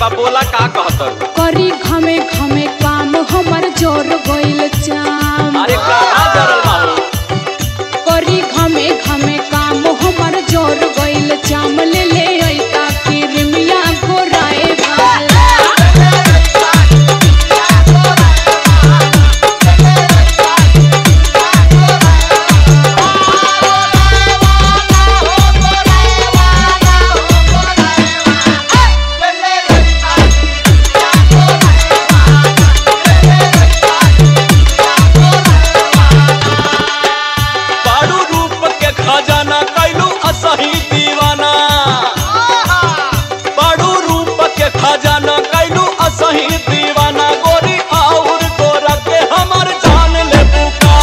बा बोला का कहत करी घमे घमे काम हमर जोर गइल चाम अरे कहाँ जरल माहो करी घमे घमे काम हमर जोर गइल चाम ले ले अइता किरमिया घोराए वाला बारू रूप के खजाना कैलू असही दीवाना बारू रूप के खजाना कैलू असही दीवाना गोरी और गोरा के हमर जान ले बुका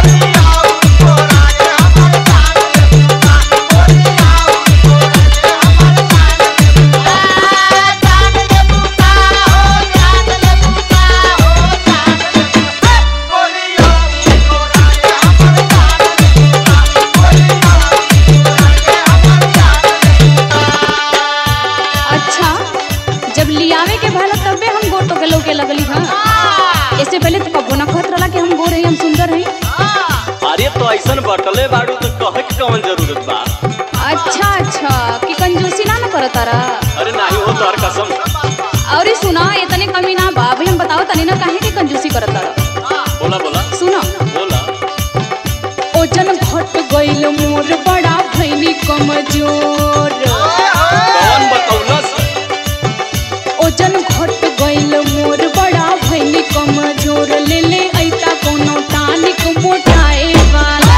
अच्छा जब लियावे के भला तबे हम गोर तो के लौके लगली हां इससे पहले तो कबो ना कहत रहला कि हम गोर हई हम सुंदर हई अरे तो ऐसन बटले बारू तो कहे के कौन जरूरत बा अच्छा अच्छा कि कंजूसी ना न करत तारा अरे नाही हो तोहर कसम और ई सुना इतने कमी ना बा भाई हम बताओ तनी ना काहे के कंजूसी करत तारा बोला बोला सुना बोला ओजन घट गइल मोर बड़ा भइनी कमजोर कौन बतौलस ओजन घट गइल मोर बड़ा भइनी कमजोर ले ले ऐता कोनो टानिक मोटाए वाला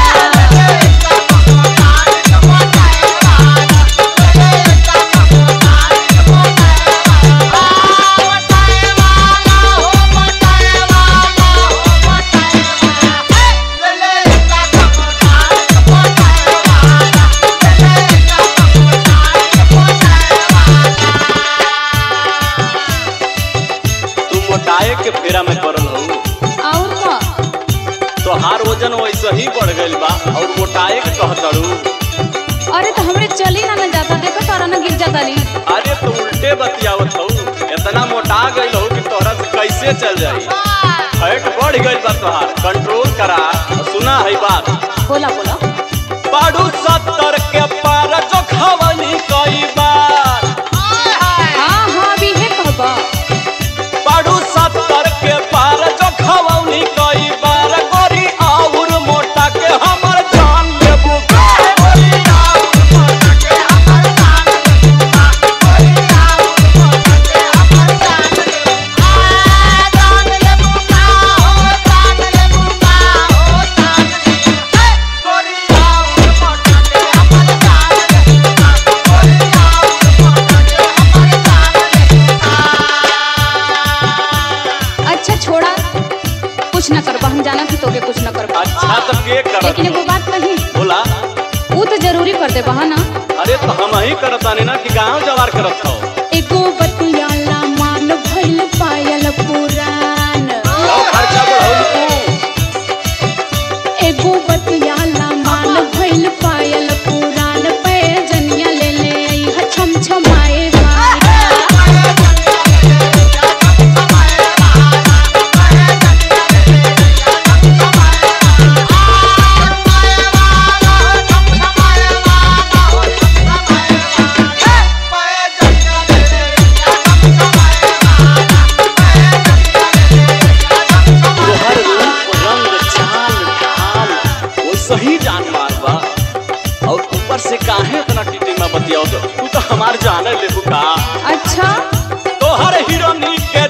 तू मोटाए के फेरा में पड़ल हो और का तोहार वजन वैसे ही बढ़ गइल बा और मोटाए के कहतड़ू अरे तो हमरे चली ना न जाता देखो तारा ना गिर जाता ली अरे तो उल्टे बतियावत हो इतना मोटा गइल हो कि तोहरा से कैसे चल जाई फैट बढ़ गइल बा तोहार कंट्रोल करा और सुना है बात बोला बोला बाड़ू सत्तर के पार जो खवनी कई बार हाँ हाँ अभी है कहबा बाड़ू सत्तर के पार जो खवनी कई बार गोरी और मोटा के हमर जान लेबू अच्छा छोड़ा कुछ न करबा हम जाना थी तोके कुछ न करबा अच्छा तो के करत लेकिन एगो बात कही बोला वो तो जरूरी कर दे बहा ना अरे तो हम ही करतानी ना कि गांव जवार करत हो एगो बतियाला मान भइल पायल पुरान लो खर्चा बढ़ाऊ एगो बतियाला मान भइल पायल पुरान पे जनिया ले ले आई ह छम छमाए वाला तोहर रूप रंग चाल ढाल वो सही जान मार बा और ऊपर से काहे इतना टीटी में बतियाओ तो तू तो हमार जाने ले बुका अच्छा तोहर हीरोनी के